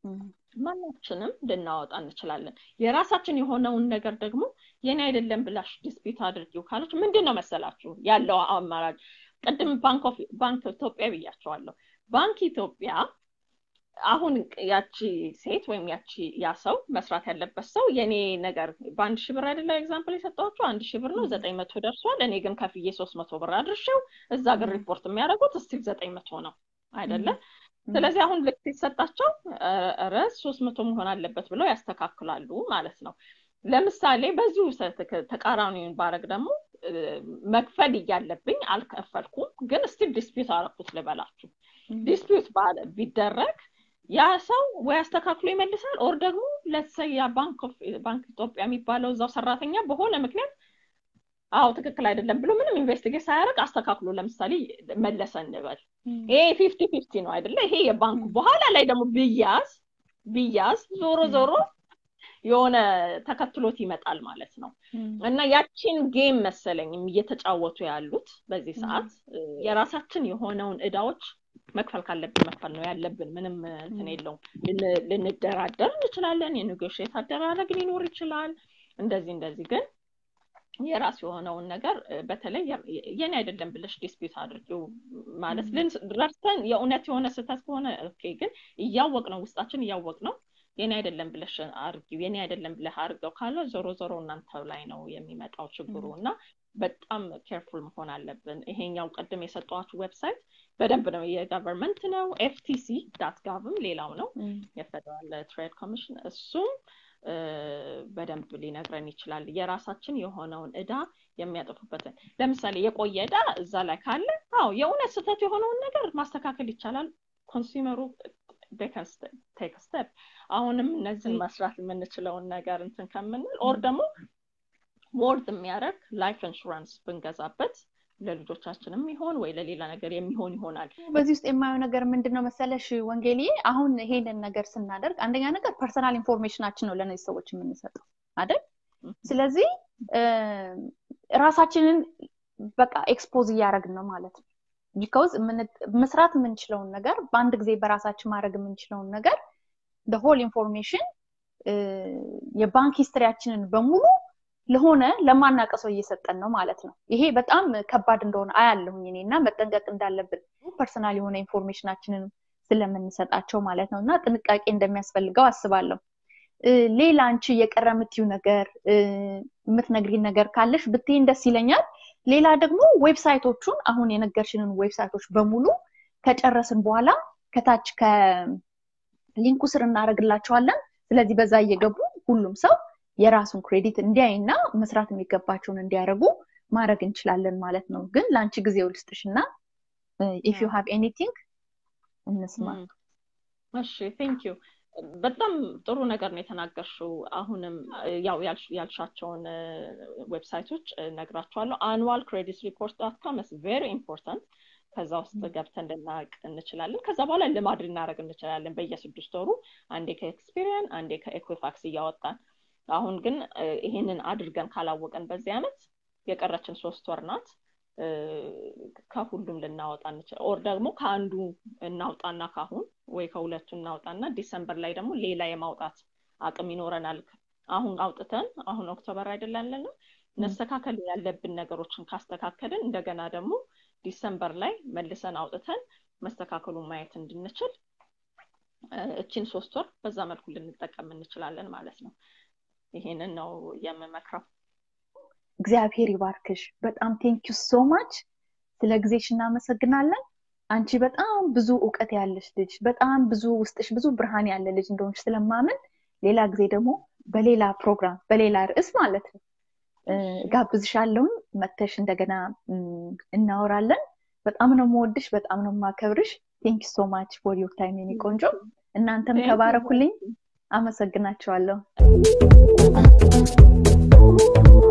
ማናችንም ልናወጣ እንችላለን የራሳችን የሆነውን ነገር ደግሞ የኔ አይደለም ብላሽ ዲስፒት አድርጊው ካለች ምንድን ነው መሰላችሁ ያለው አማራጭ ቅድም ባንክ ኢትዮጵያ ብያቸዋለሁ ባንክ ኢትዮጵያ አሁን ያቺ ሴት ወይም ያቺ ያ ሰው መስራት ያለበት ሰው የኔ ነገር በአንድ ሺህ ብር አይደለ ኤግዛምፕል የሰጠኋቸው አንድ ሺህ ብር ነው ዘጠኝ መቶ ደርሷል እኔ ግን ከፍዬ ሶስት መቶ ብር አድርሼው እዛ ግን ሪፖርት የሚያደርጉት እስቲል ዘጠኝ መቶ ነው አይደለ ስለዚህ አሁን ልክ ሲሰጣቸው ረ ሶስት መቶ መሆን አለበት ብለው ያስተካክላሉ ማለት ነው ለምሳሌ በዚሁ ተቃራኒውን ባረግ ደግሞ መክፈል እያለብኝ አልከፈልኩም ግን ስቲል ዲስፒዩት አረኩት ልበላችሁ ዲስፒዩት ቢደረግ ያ ሰው ወይ አስተካክሎ ይመልሳል ኦር ደግሞ ለተሰይ ባንክ ኢትዮጵያ የሚባለው እዛው ሰራተኛ በሆነ ምክንያት አዎ ትክክል አይደለም ብሎ ምንም ኢንቨስቲጌት ሳያደርግ አስተካክሎ ለምሳሌ መለሰ እንበል ይሄ ፊፍቲ ፊፍቲ ነው አይደለ ይሄ የባንኩ በኋላ ላይ ደግሞ ብያዝ ብያዝ ዞሮ ዞሮ የሆነ ተከትሎት ይመጣል ማለት ነው እና ያቺን ጌም መሰለኝ እየተጫወቱ ያሉት በዚህ ሰዓት የራሳችን የሆነውን እዳዎች መክፈል ካለብን መክፈል ነው ያለብን ምንም እንትን የለውም ልንደራደር እንችላለን የኔጎሽት አደራረግ ሊኖር ይችላል እንደዚህ እንደዚህ ግን የራስ የሆነውን ነገር በተለይ የኔ አይደለም ብለሽ ዲስፒት አድርጊው ማለት ረድተን የእውነት የሆነ ስህተት ከሆነ ኦኬ ግን እያወቅ ነው ውስጣችን እያወቅ ነው የኔ አይደለም ብለሽ አርጊው የኔ አይደለም ብለህ አርገው ካለ ዞሮ ዞሮ እናንተው ላይ ነው የሚመጣው ችግሩ እና በጣም ኬርፉል መሆን አለብን ይሄኛው ቅድም የሰጠዋችሁ ዌብሳይት በደንብ ነው የገቨርንመንት ነው ኤፍቲሲ ዳት ጋቭም ሌላው ነው የፌደራል ትሬድ ኮሚሽን እሱም በደንብ ሊነግረን ይችላል የራሳችን የሆነውን እዳ የሚያጠፉበትን ለምሳሌ የቆየ እዳ እዛ ላይ ካለ አዎ የእውነት ስህተት የሆነውን ነገር ማስተካከል ይቻላል ኮንሱመሩ ቴክ ስቴፕ አሁንም እነዚህን መስራት የምንችለውን ነገር እንትን ከምንል ኦር ደግሞ ወርድ የሚያደርግ ላይፍ ኢንሹራንስ ብንገዛበት ለልጆቻችንም ይሆን ወይ ለሌላ ነገር የሚሆን ይሆናል በዚህ ውስጥ የማየው ነገር ምንድን ነው መሰለሽ ወንጌልዬ አሁን ይሄንን ነገር ስናደርግ አንደኛ ነገር ፐርሰናል ኢንፎርሜሽናችን ነው ለእነዚህ ሰዎች የምንሰጠው አይደል ስለዚህ ራሳችንን በቃ ኤክስፖዝ እያደረግን ነው ማለት ነው ቢካውዝ መስራት የምንችለውን ነገር በአንድ ጊዜ በራሳችን ማድረግ የምንችለውን ነገር ሆል ኢንፎርሜሽን የባንክ ሂስትሪያችንን በሙሉ ለሆነ ለማናቀ ሰው እየሰጠን ነው ማለት ነው ይሄ በጣም ከባድ እንደሆነ አያለሁኝ እኔ እና መጠንቀቅ እንዳለብን ፐርሰናል የሆነ ኢንፎርሜሽናችንን ስለምንሰጣቸው ማለት ነው እና ጥንቃቄ እንደሚያስፈልገው አስባለሁ ሌላ አንቺ የቀረ የምትዩ ነገር የምትነግሪ ነገር ካለሽ ብትይን ደስ ይለኛል ሌላ ደግሞ ዌብሳይቶቹን አሁን የነገርሽንን ዌብሳይቶች በሙሉ ከጨረስን በኋላ ከታች ከሊንኩ ስር እናደረግላቸዋለን ስለዚህ በዛ እየገቡ ሁሉም ሰው የራሱን ክሬዲት እንዲያይና መስራት የሚገባቸውን እንዲያደርጉ ማድረግ እንችላለን ማለት ነው ግን ለአንቺ ጊዜው ልስጥሽ እና ኢፍ ዩ ሃቭ ኤኒቲንግ እንስማ እሺ ቴንክ ዩ በጣም ጥሩ ነገር ነው የተናገርሽው አሁንም ያው ያልሻቸውን ዌብሳይቶች ነግራቸዋለሁ አኑዋል ክሬዲት ሪፖርት ዳት ካም ቬሪ ኢምፖርታንት ከዛ ውስጥ ገብተን ልናቅ እንችላለን ከዛ በኋላ ልማድ ልናደረግ እንችላለን በየስድስት ወሩ አንዴ ከኤክስፒሪየን አንዴ ከኤኩፋክስ እያወጣን አሁን ግን ይሄንን አድርገን ካላወቀን በዚህ አመት የቀረችን ሶስት ወር ናት ከሁሉም ልናወጣ እንችላል ኦር ደግሞ ከአንዱ እናውጣና ካሁን ወይ ከሁለቱ እናውጣና ዲሰምበር ላይ ደግሞ ሌላ የማውጣት አቅም ይኖረናል አሁን አውጥተን አሁን ኦክቶበር አይደለም መስተካከል ያለብን ነገሮችን ካስተካከልን እንደገና ደግሞ ዲሰምበር ላይ መልሰን አውጥተን መስተካከሉን ማየት እንድንችል እችን ሶስት ወር በዛ መልኩ ልንጠቀም እንችላለን ማለት ነው ይሄንን ነው የምመክረው እግዚአብሔር ይባርክሽ በጣም ቴንኪዩ ሶ ማች ስለ ጊዜሽ እናመሰግናለን አንቺ በጣም ብዙ እውቀት ያለሽ ልጅ በጣም ብዙ ውስጥሽ ብዙ ብርሃን ያለ ልጅ እንደሆንሽ ስለማምን ሌላ ጊዜ ደግሞ በሌላ ፕሮግራም በሌላ ርዕስ ማለት ነው ጋብዝሻለሁን መተሽ እንደገና እናወራለን በጣም ነው መወድሽ በጣም ነው ማከብርሽ ቴንክ ሶ ማች ፎር ዮር ታይም የኔ ቆንጆ እናንተም ተባረኩልኝ አመሰግናቸዋለሁ